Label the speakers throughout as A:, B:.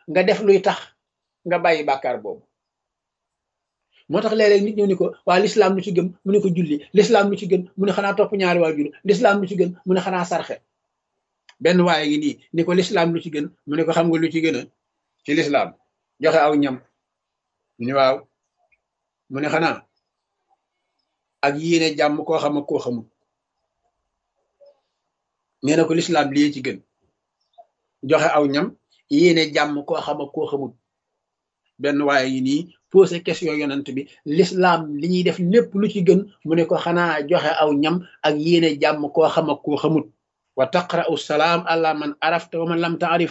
A: nga def luy tax nga bàyyi bàkkaar boobu moo tax léeg-léeg nit ñëw ni ko waa lislaam lu ci gën mu ne ko julli lislaam lu ci gën mu ne xanaa topp ñaari waajur lislaam lu ci gën mu ne xanaa sarxe benn waaye ngi nii ni ko lislaam lu ci gën mu ne ko xam nga lu ci gën a ci lislaam joxe aw ñam mu ne waaw mu ne xanaa ak yéene jàmm koo xam ak koo xamul nee na ko lislaam lii ci gën joxe aw ñam yéene jàmm koo xam ak koo xamul benn waaye yi nii posé question yonent bi l'islam li ñuy def lépp lu ci gën mu ne ko xanaa joxe aw ñam ak yéene jàmm koo xam ak koo xamut wa taqra'u salaam ala man arafta wa man lam taarif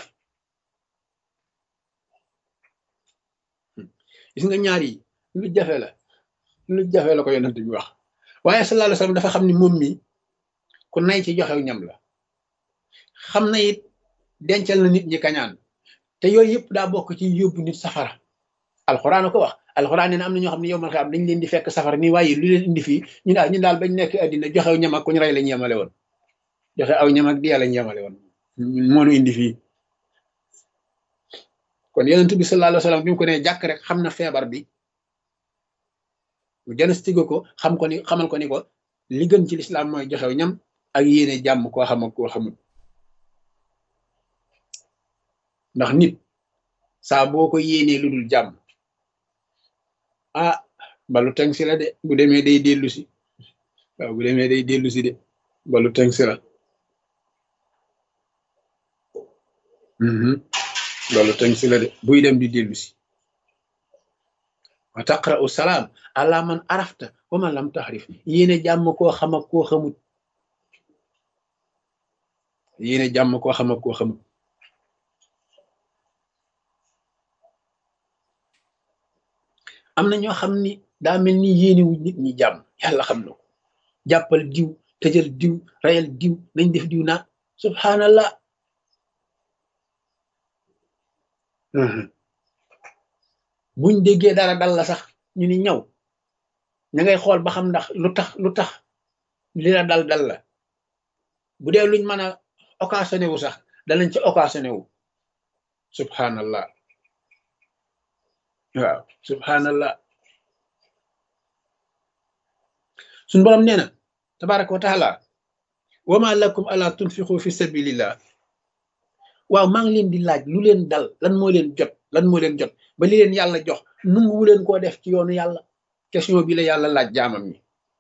A: gis nga ñaar yi lu jafe la lu jafe la ko yonent bi wax waaye sallallahu alayhi wasallam dafa xam ni moom mi ku nay ci joxew ñam la xam na it dencal na nit ñi kañaan te yooyu yëpp daa bokk ci yóbbu nit safara alxuraan ko wax alxuraan nee na am na ñoo xam ne yow man xam dañ leen di fekk safara ni waaye lu leen indi fii ñu daal ñu daal bañ nekk àddina joxew ñam ak ku ñu rey lañ yemale woon joxe aw ñam ak diya lañ yemale woon moonu indi fii kon yonent bi sallallahu alayhi wasallam bi mu ko ne jàkk rek xam na feebar bi mu diagnostique ko xam ko ni xamal ko ni ko li gën ci lislaam mooy joxew ñam ak yéene jàmm koo xam ak koo xamul ndax nit saa boo ko yéenee lu dul jàmm ah balu teng si la de bu demee day dellu si waaw bu demee day dellu si de balu teng si la balu teng si la de buy dem di dellu si wa taqra'u salaam ala man arafta wa man lam taxrif yéene jàmm koo xam ak koo xamut yéene jàmm koo xam ak koo xamut am na ñoo xam ni daa mel ni yéenewu nit ñi jàmm yàlla xam na ko jàppal diw tëjal diw rayal diw nañ def diw naa subhanallah buñ déggee dara dal la sax ñu ni ñaw ña ngay xool ba xam ndax lu tax lu tax li la dal dal la bu dee luñ mën a occasionné wu sax danañ ci occasionné wu subhanallah waaw subhanallah suñ borom nee na tabaraka wa taala wama lakum ala tunfiqu fi sabilillah waaw maa ngi leen di laaj lu leen dal lan moo leen jot lan moo leen jot ba li leen yàlla jox nunguwu leen koo def ci yoonu yàlla question bi la yàlla laaj jaamam ñi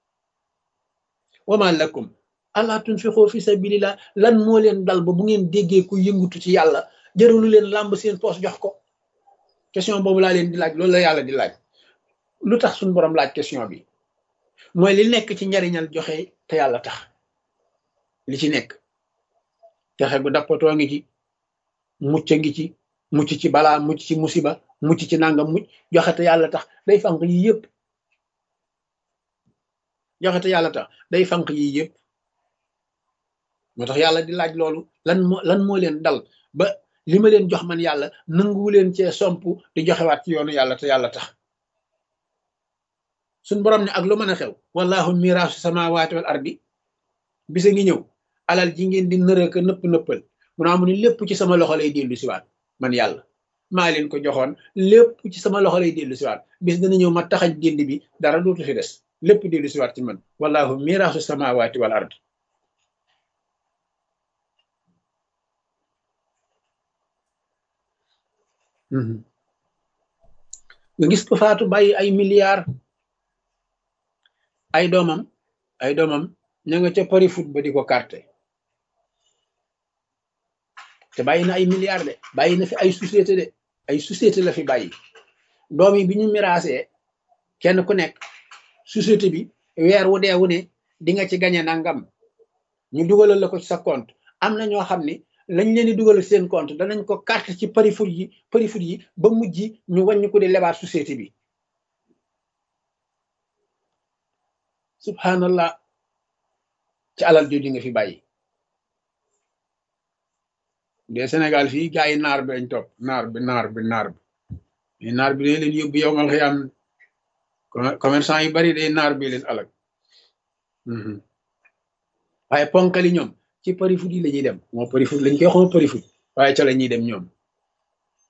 A: wama lakum ala tunfiqu fi sabilillah lan moo leen dal ba bu ngeen déggee ku yëngutu ci yàlla jërulu leen làmb seen poos jox ko question boobu laa leen di laaj loolu la yàlla di laaj lu tax suñu borom laaj question bi mooy li nekk ci njariñal joxe te yàlla tax li ci nekk joxe gu dappatoo ngi ci mucc ngi ci mucc ci balaa mucc ci musiba mucc ci nangam mucc joxe te yàlla tax day fanq yi yëpp joxe te yàlla tax day fanq yi yëpp moo tax yàlla di laaj loolu lan moo lan moo leen dal ba li ma leen jox man yàlla nanguwu leen cee somp di joxewaat ci yoonu yàlla te yàlla tax suñ borom ne ak lu mën a xew wallahu miraasu samawati wal ardi bisa ngi ñëw alal ji ngeen di nërëka nëpp nëppal mu naa mu ni lépp ci sama loxo lay dellu siwaat man yàlla maa leen ko joxoon lépp ci sama loxo lay dellu siwaat bis dana ñëw ma taxañ génd bi dara dootu fi des lépp dellu siwaat ci man wallahu miraasu samawati wal ardi nga gis ko faatu bàyyi ay milliards ay doomam ay doomam ña nga ca pari foot ba di ko carte te bàyyi na ay milliards de bàyyi na fi ay société de ay société la fi bàyyi doom yi bi ñu miraasee kenn ku nekk société bi weer wu dee wu ne di nga ci gañe nangam ñu dugalal la ko ci sa compte am na ñoo xam ni lañ leen di dugal seen compte danañ ko carte ci pari foot yi pari foot yi ba mujj ñu wàññi ko di lebaat société bi subhanallah ci alal jooju nga fi bàyyi de Sénégal fii gaa yi naar bi lañ topp naar bi naar bi naar bi naar bi day leen yóbbu yow mal xëyam commerçant yu bari day naar bi leen alag waaye ponkali ñoom ci pari foot yi la ñuy dem moo pari foot lañ koy xoo pari foot waaye ca la ñuy dem ñoom